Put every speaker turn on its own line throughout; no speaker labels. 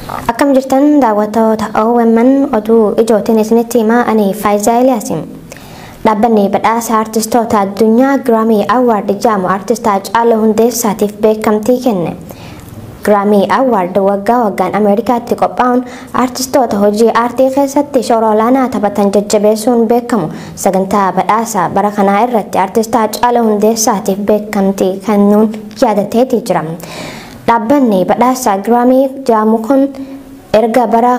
Akkam jirtan daawwattoota OMN oduu ijootiin isinitti himaa ani Faayizaa Iliyaasim. Dhaabbanni badhaasa artistoota addunyaa Giraamii Awwaard jedhamu artist Haacaaluu Hundeessaatiif beekamtii kenne. Giraamii Awwaard waggaa waggaan Ameerikaatti qophaa'uun artistoota hojii aartii keessatti shoora olaanaa taphatan jajjabeessuun beekamu. Sagantaa badhaasa bara kanaa irratti artist Haacaaluu Hundeessaatiif beekamtii kennuun yaadateetii jira. Dhaabbanni badhaasa Giraamii jedhamu kun erga bara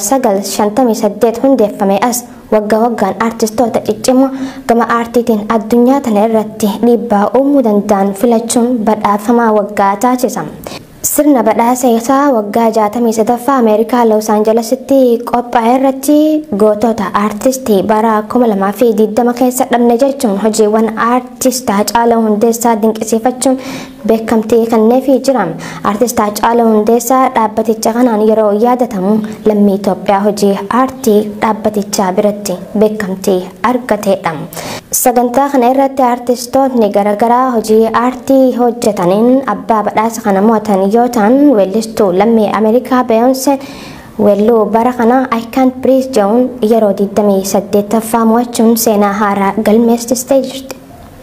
1958 hundeeffame as waggaa waggaan artistoota ciccimoo gama aartiitiin addunyaa tana irratti dhiibbaa uumuu danda'an filachuun badhaafamaa waggaa taasisa. Sirna badhaasa isaa waggaa 63ffaa Ameerikaa Los Aanjelesitti qophaa'e irratti gootota aartistii bara 2020 keessa dhabne jechuun hojiiwwan aartist Haacaaluu Hundeessaa dinqisiifachuun beekamtii kenneefii jira. Aartist Haacaaluu Hundeessaa dhaabbaticha kanaan yeroo yaadatamu lammii Itoophiyaa hojii aartii dhaabbatichaa biratti beekamtii argateedha. Sagantaa kana irratti aartistootni garaagaraa hojii aartii hojjetaniin abbaa badhaasa kana mo'atan yoo ta'an weellistuu lammii Ameerikaa Beyoonseen weelluu bara kana I can't breathe jedhuun yeroo 28ffaa mo'achuun seenaa haaraa galmeessistee jirti.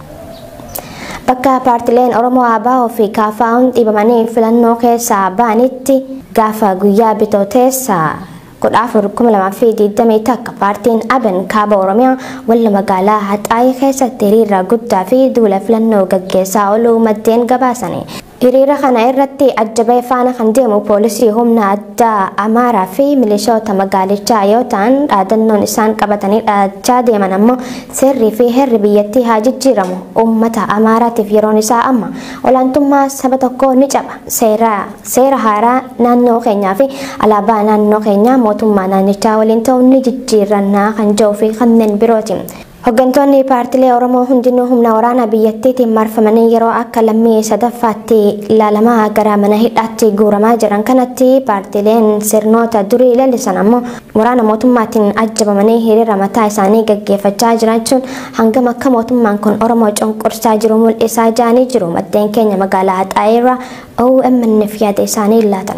Bakka paartileen Oromoo ABO fi KFO'n dhibamanii filannoo keessaa ba'anitti gaafa guyyaa bitooteessaa kudha afur kuma lamaa fi digdamii takka paartiin aban kaaba oromiyaa walla magaalaa haxaayee keessatti hiriira guddaa fi duula filannoo gaggeessaa ooluu maddeen gabaasani. Hiriira kana irratti ajjabee faana kan deemu poolisii humna addaa Amaaraa fi milishoota magaalichaa yoo ta'an dhaadannoon isaan qabatanii dhaachaa deeman ammoo seerrii fi heerri biyyattii haa jijjiiramu uummata Amaaraatiif yeroon isaa amma olaantummaa saba tokkoo ni caba seera haaraa naannoo keenyaa fi alaabaa naannoo keenyaa mootummaa naannichaa waliin ta'uun ni jijjiirannaa kan jedhuu fi kanneen birooti. Hooggantoonni paartilee Oromoo hundinuu humna waraanaa biyyattiitiin marfamanii yeroo akka lammii sadaffaatti ilaalamaa gara mana hidhaatti guuramaa jiran kanatti paartileen sirnoota durii leellisan ammoo waraana mootummaatiin ajjabamanii hiriira mataa isaanii gaggeeffachaa jiraachuun hangam akka mootummaan kun Oromoo cunqursaa jiru mul'isaa jiranii jiru maddeen keenya magaalaa Haxaayeerraa OMN'f yaada isaanii laatan.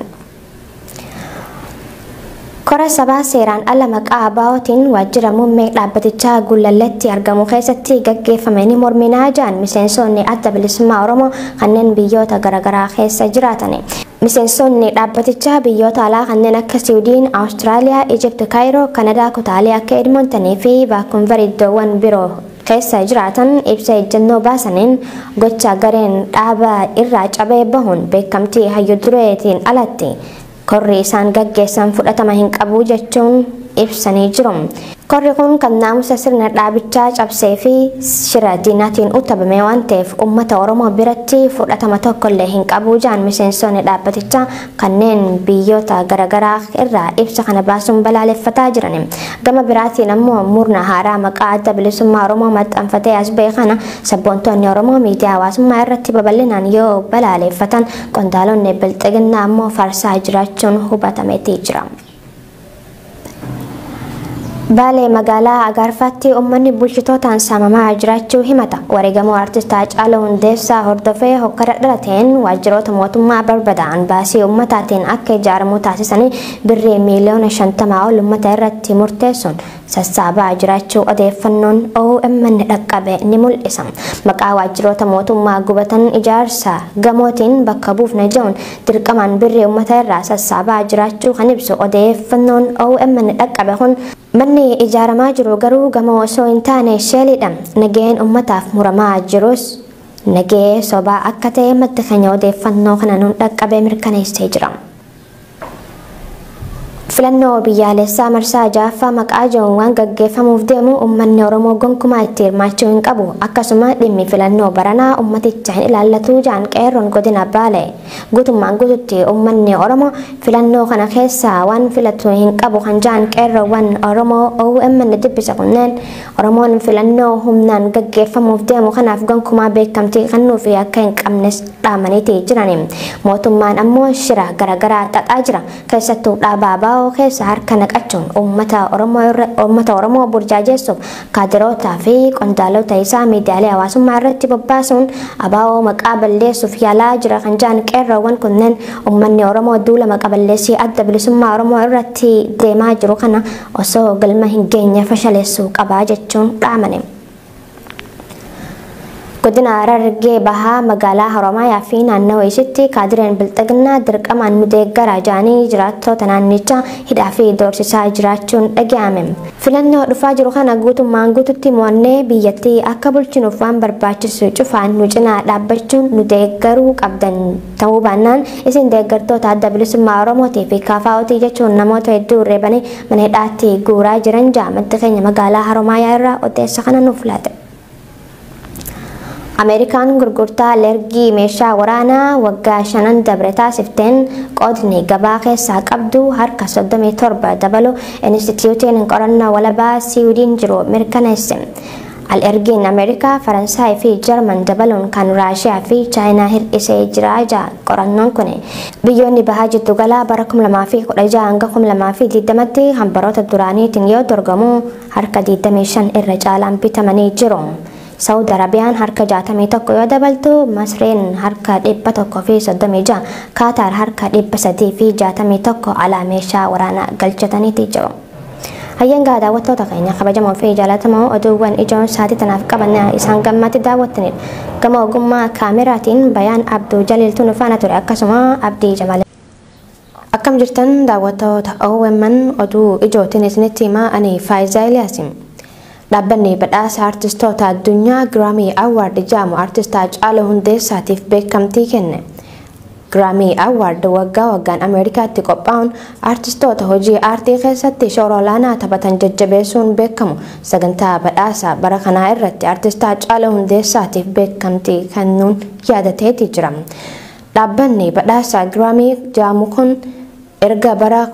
Kora sabaa seeraan ala maqaa ABO'tiin waajjira muummee dhaabbatichaa Gullalleetti argamu keessatti gaggeeffame ni morminaa jiran miseensonni adda bilisummaa Oromoo kanneen biyyoota garaagaraa keessa jiraatan. Miseensonni dhaabbatichaa biyyoota alaa kanneen akka Siwiidin, Awustiraaliyaa, Ijipti, Kaayiroo, Kanadaa, kutaalee akka Edmontanii fi Vaakunvar iddoowwan biroo keessa jiraatan ibsa ejjennoo baasaniin gocha gareen dhaaba irraa cabee bahuun beekamtii hayyu dureetiin alatti korri isaan gaggeessan fudhatama hin qabu jechuun ibsanii jiru. Korri kun kan naamusa sirna dhaabichaa cabsee fi shira diinaatiin utabame waan ta'eef uummata Oromoo biratti fudhatama tokkollee hin qabu jedhan miseensonni dhaabbatichaa kanneen biyyoota garaagaraa irraa ibsa kana baasuun balaaleffataa jiran. Gama biraatiin ammoo murna haaraa maqaa adda bilisummaa Oromoo maxxanfatee as ba'e kana sabboontonni Oromoo miidiyaa hawaasummaa irratti babal'inaan yoo balaaleffatan qondaalonni bilxiginnaa ammoo farsaa jiraachuun hubatameetii jira. Baalee magaalaa Agaarfaatti uummanni bulchitootaan saamamaa jiraachuu himata. Wareegamoo artist Haacaaluu Hundeessaa hordofee hokkara dhalateen waajjiroota mootummaa barbadaa'an baasii uummataatiin akka ijaaramu taasisanii birrii miiliyoona shantamaa ol uummata irratti murteessuun sassaabaa jiraachuu odeeffannoon OMN dhaqqabe ni mul'isa. Maqaa waajjiroota mootummaa gubatan ijaarsa gamootiin bakka buufna jedhuun dirqamaan birrii uummata irraa sassaabaa jiraachuu kan ibsu odeeffannoon OMN dhaqqabe kun Manni ijaaramaa jiru garuu gamoo osoo hin taane sheelidha. Nageen uummataaf muramaa jirus nagee sobaa akka ta'e madda keenya odeeffannoo kana nuun dhaqqabee mirkaneessee jira. Filannoo biyyaalessaa marsaa ja'affaa maqaa jedhuun waan gaggeeffamuuf deemu uummanni Oromoo gonkumaa itti hirmaachuu hin qabu. Akkasuma dhimmi filannoo baranaa uummaticha hin ilaallatu jedhan qeerroon godina Baalee. Guutummaan guututti uummanni Oromoo filannoo kana keessaa waan filatu hin qabu kan jedhan qeerroowwan Oromoo OMN dubbisa kunneen Oromoon filannoo humnaan gaggeeffamuuf deemu kanaaf gonkumaa beekamtii kennuu fi akka hin qabnes dhaamaniiti jiran. Mootummaan ammoo shira garaagaraa xaxaa jira. Keessattuu dhaaba ABO ABO keessa harka naqachuun uummata Oromoo burjaajessuuf kaadirootaa fi qondaalota isaa miidiyaalee hawaasummaa irratti bobbaasuun ABO maqaa balleessuuf yaalaa jira kan jedhan qeerroowwan kunneen uummanni Oromoo duula maqaa balleessii adda bilisummaa Oromoo irratti deemaa jiru kana osoo galma hin geenye fashaleessuu qabaa jechuun dhaamane. godina Harargee bahaa magaalaa Haromaayaa fi naannawa isitti kaadireen bilxiginnaa dirqamaan nu deeggaraa jedhanii jiraattota naannichaa hidhaa fi doorsisaa jiraachuun dhaga'ame. Filannoo dhufaa jiru kana guutummaan guututti mo'annee biyyattii akka bulchinuuf waan barbaachisu cufaan nu cinaa dhaabbachuun nu deeggaruu qabdan ta'uu baannaan isin deeggartoota adda bilisummaa Oromootii fi kaafaa'otii jechuun namoota hedduu reebanii mana hidhaatti guuraa jiran ja'a madda keenya magaalaa Haromaayaa irraa odeessa kana nuuf laate. ameerikaan gurgurtaa alergii meeshaa waraanaa waggaa shanan dabre taasifteen qoodni gabaa keessaa qabdu harka 37 dabalu inistitiyuutiin qorannoo walabaa siwiidiin jiru mirkaneesse. alergiin ameerikaa faransaay fi jarman dabaluun kan raashiyaa fi chaayinaa hir'isee jira ja'a qorannoon kun biyyoonni bahaa jiddu galaa bara 2016 hanga 2020tti hambaroota duraaniitiin yoo dorgamu harka 25 irra caalaan bitamanii jiru. saawud arabiyaan harka 61 yoo dabaltu masreen harka 136 kaataar harka 300 fi 61 alaa meeshaa waraanaa galchataniiti jiru. hayyangaa daawwattoota keenya kabajamoo fi jaalatamoo oduuwwan ijoon saatii tanaaf qaban isaan gammatti daawwattanidha. gama ogummaa kaameraatiin bayaan abduu jaliiltu nufaana ture akkasuma abdii jamalee. akkam jirtan daawwattoota OMN oduu ijootiin isinitti himaa ani Faayizaa Iliyaasim. Dhaabbanni badhaasa artistoota addunyaa Giraamii Awwaard jedhamu artist Haacaaluu Hundeessaatiif beekamtii kenne. Giraamii Awwaard waggaa waggaan Ameerikaatti qophaa'uun artistoota hojii aartii keessatti shoora olaanaa taphatan jajjabeessuun beekamu sagantaa badhaasa bara kanaa irratti artist Haacaaluu Hundeessaatiif beekamtii kennuun yaadateeti jira. Dhaabbanni badhaasa Giraamii jedhamu kun erga bara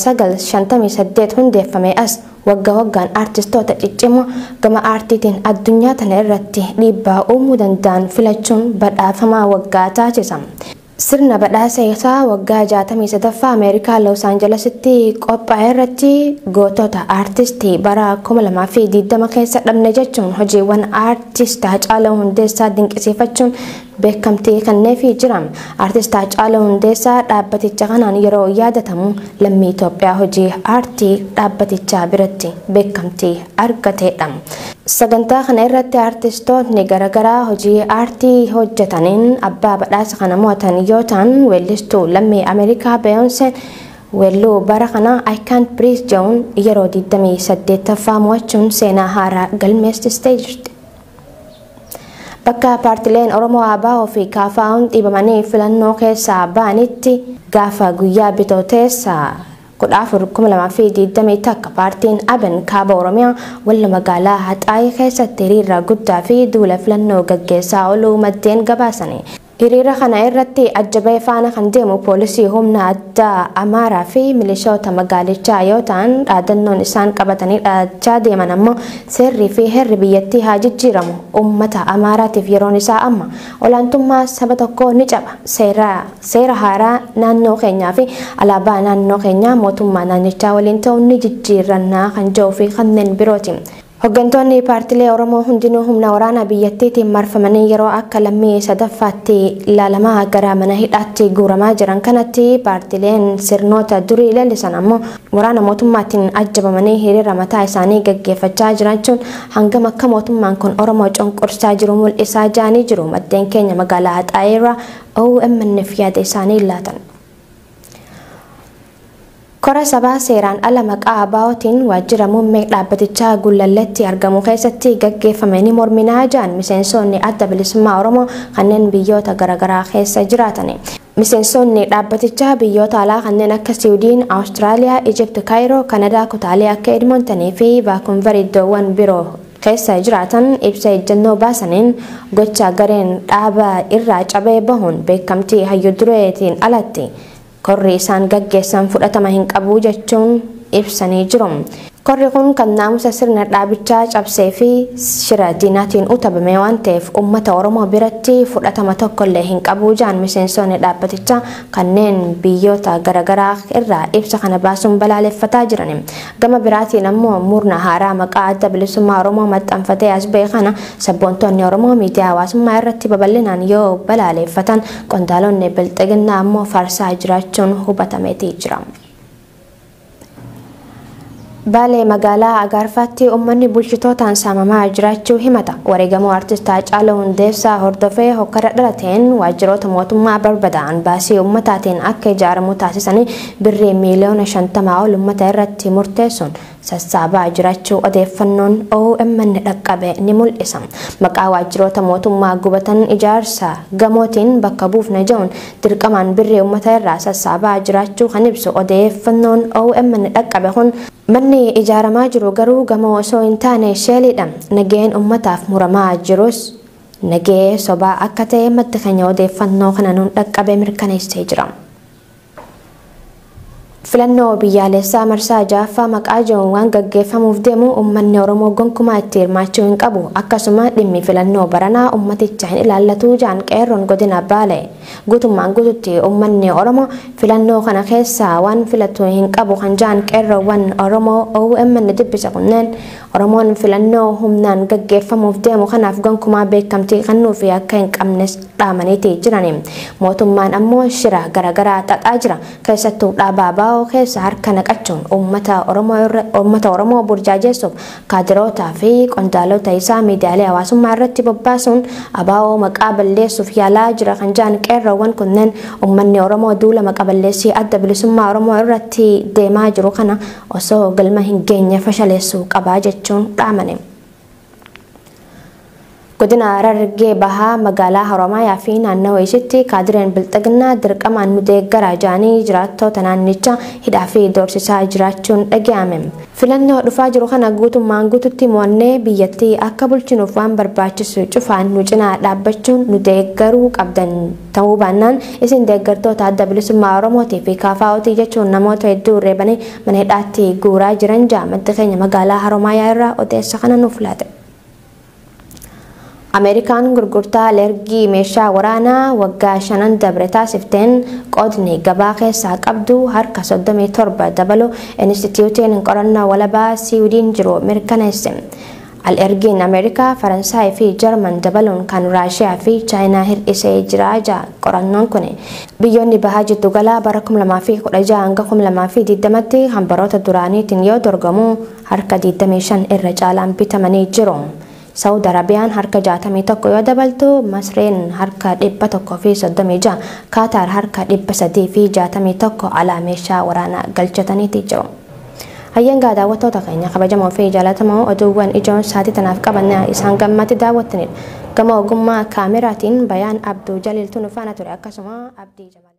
1958 hundeeffame as waggaa waggaan aartistoota ciccimoo gama aartiitiin addunyaa tana irratti dhiibbaa uumuu danda'an filachuun badhaafamaa waggaa taasisa. Sirna badhaasa isaa waggaa 63ffaa Ameerikaa Los Aanjelesitti qophaa'e irratti gootota aartistii bara 2020 keessa dhabne jechuun hojiiwwan aartist Haacaaluu Hundeessaa dinqisiifachuun beekamtii kenneefii jira. Aartist Haacaaluu Hundeessaa dhaabbaticha kanaan yeroo yaadatamu lammii Itoophiyaa hojii aartii dhaabbatichaa biratti beekamtii argateedha. Sagantaa kana irratti aartistootni garaagaraa hojii aartii hojjetaniin abbaa badhaasa kana mo'atan yoo ta'an weellistuu lammii Ameerikaa Beyoonseen weelluu bara kana I can't breathe jedhuun yeroo 28ffaa mo'achuun seenaa haaraa galmeessistee jirti. Bakka paartileen Oromoo ABO fi KFO'n dhibamanii filannoo keessaa ba'anitti gaafa guyyaa bitooteessaa kudha afur kuma lamaa fi digdamii takka paartiin aban kaaba oromiyaa walla magaalaa haxaayii keessatti hiriira guddaa fi duula filannoo gaggeessaa ooluu maddeen gabaasanii. Hiriira kana irratti ajjabee faana kan deemu poolisii humna addaa Amaaraa fi milishoota magaalichaa yoo ta'an dhaadannoon isaan qabatanii dhaadachaa deeman ammoo seerrii fi heerri biyyattii haa jijjiiramu uummata Amaaraatiif yeroon isaa amma olaantummaa saba tokkoo ni caba seera haaraa naannoo keenyaa fi alaabaa naannoo keenyaa mootummaa naannichaa waliin ta'uun ni jijjiirannaa kan jedhuu fi kanneen birooti. Hooggantoonni paartilee Oromoo hundinuu humna waraanaa biyyattiitiin marfamanii yeroo akka lammii sadaffaatti ilaalamaa gara mana hidhaatti guuramaa jiran kanatti paartileen sirnoota durii leellisan ammoo waraana mootummaatiin ajjabamanii hiriira mataa isaanii gaggeeffachaa jirachuun hangam akka mootummaan kun Oromoo cunqursaa jiru mul'isaa jiranii jiru maddeen keenya magaalaa Haxaayeerraa OMN'f yaada isaanii laatan. Kora sabaa seeraan ala maqaa ABO'tiin waajjira muummee dhaabbatichaa Gullalleetti argamu keessatti gaggeeffame ni morminaa jedhan miseensonni adda bilisummaa Oromoo kanneen biyyoota garaagaraa keessa jiraatan. Miseensonni dhaabbatichaa biyyoota alaa kanneen akka Siwiidin, Awustiraaliyaa, Ijipti, Kaayiroo, Kanadaa, kutaalee akka Edmontanii fi Vaakunver iddoowwan biroo keessa jiraatan ibsa ejjennoo baasaniin gocha gareen dhaaba irraa cabee bahuun beekamtii hayyu dureetiin alatti korri isaan gaggeessan fudhatama hin qabu jechuun ibsanii jiru. Korri kun kan naamusa sirna dhaabichaa cabsee fi shira diinaatiin utabame waan ta'eef uummata Oromoo biratti fudhatama tokkollee hin qabu jaan miseensonni dhaabbatichaa kanneen biyyoota garaagaraa irraa ibsa kana baasuun balaaleffataa jiran. Gama biraatiin ammoo murna haaraa maqaa adda bilisummaa Oromoo maxxanfatee as ba'e kana sabboontonni Oromoo miidiyaa hawaasummaa irratti babal'inaan yoo balaaleffatan qondaalonni bilxiginnaa ammoo faarsaa jiraachuun hubatameetii jira. Baalee magaalaa Agaarfaatti uummanni bulchitootaan saamamaa jiraachuu himata. Wareegamuu artistaa Haacaaluu Hundeessaa hordofee hokkara dhalateen waajjiroota mootummaa barbadaa'an baasii uummataatiin akka ijaaramu taasisanii birrii miiliyoona shantamaa ol uummata irratti murteessuun sassaabaa jiraachuu odeeffannoon OMN dhaqqabe ni mul'isa. Maqaa waajjiroota mootummaa gubatan ijaarsa gamootiin bakka buufna jedhuun dirqamaan birrii uummata irraa sassaabaa jiraachuu kan ibsu odeeffannoon OMN dhaqqabe kun Manni ijaaramaa jiru garuu gamoo osoo hin taane sheeliidha. Nageen uummataaf muramaa jirus nagee sobaa akka ta'e madda keenya odeeffannoo kana nuun dhaqqabe mirkaneessee jira. Filannoo biyyaalessaa marsaa ja'affaa maqaa jedhuun waan gaggeeffamuuf deemu uummanni Oromoo gonkumaa itti hirmaachuu hin qabu. Akkasuma dhimmi filannoo baranaa uummaticha hin ilaallatu jaan qeerroon godina Baalee. Guutummaan guututti uummanni Oromoo filannoo kana keessaa waan filatu hin qabu kan jaan qeerroowwan Oromoo OMN dubbisa kunneen Oromoon filannoo humnaan gaggeeffamuuf deemu kanaaf gonkumaa beekamtii kennuu fi akka hin qabnes dhaamaniiti jirani. Mootummaan ammoo shira garaagaraa xaxaa jira. Keessattuu dhaabaa baa'oo keessa harka naqachuun uummata Oromoo burjaajessuuf kaadirootaa fi qondaalota isaa miidiyaalee hawaasummaa irratti bobbaasuun abaa'oo maqaa balleessuuf yaalaa jira kan jaan qeerroowwan kunneen uummanni Oromoo duula maqaa balleessii adda bilisummaa Oromoo irratti deemaa jiru kana osoo galma hin geenye fashaleessuu qabaa jechuun dhaamane. godina Harargee bahaa magaalaa Haromaayaa fi naannawaa isitti kaadireen bilxiginnaa dirqamaan nu deeggaraa jedhanii jiraattota naannichaa hidhaa fi doorsisaa jiraachuun dhaga'ame. Filannoo dhufaa jiru kana guutummaan guututti mo'annee biyyattii akka bulchinuuf waan barbaachisu cufaan nu cinaa dhaabbachuun nu deeggaruu qabdan ta'uu baannaan isin deeggartoota adda bilisummaa Oromootii fi kaafaa'otii jechuun namoota hedduu reebanii mana hidhaatti guuraa jiran ja'a madda keenya magaalaa Haromaayaa irraa odeessa kana nuuf laate. Ameerikaan gurgurtaa alergii meeshaa waraanaa waggaa shanan dabre taasifteen qoodni gabaa keessaa qabdu harka 37 dabalu inistitiyuutiin qorannoo walabaa siwiidiin jiru mirkaneesse. Alergiin Ameerikaa, Faransaay fi Jarman dabaluun kan Raashiyaa fi Chaayinaa hir'isee jira ja'a qorannoon kun. Biyyoonni bahaa jiddu galaa bara 2016 hanga 2020tti hambaroota duraaniitiin yoo dorgamu harka 25 irra caalaan bitamanii jiru. Saawud Arabiyaan harka 61 yoo dabaltu, Masreen harka 136, Kaataar harka 361 alaa meeshaa waraanaa galchataniiti jiru. Hayyangaa daawwattoota keenya kabajamoo fi jaalatamoo oduuwwan ijoon sa'aatii tanaaf qabannaa isaan gammatti daawwattanidha. Gama ogummaa kaameraatiin bayaan Abduu Jaliiltu nu faana ture akkasuma Abdii Jabaa.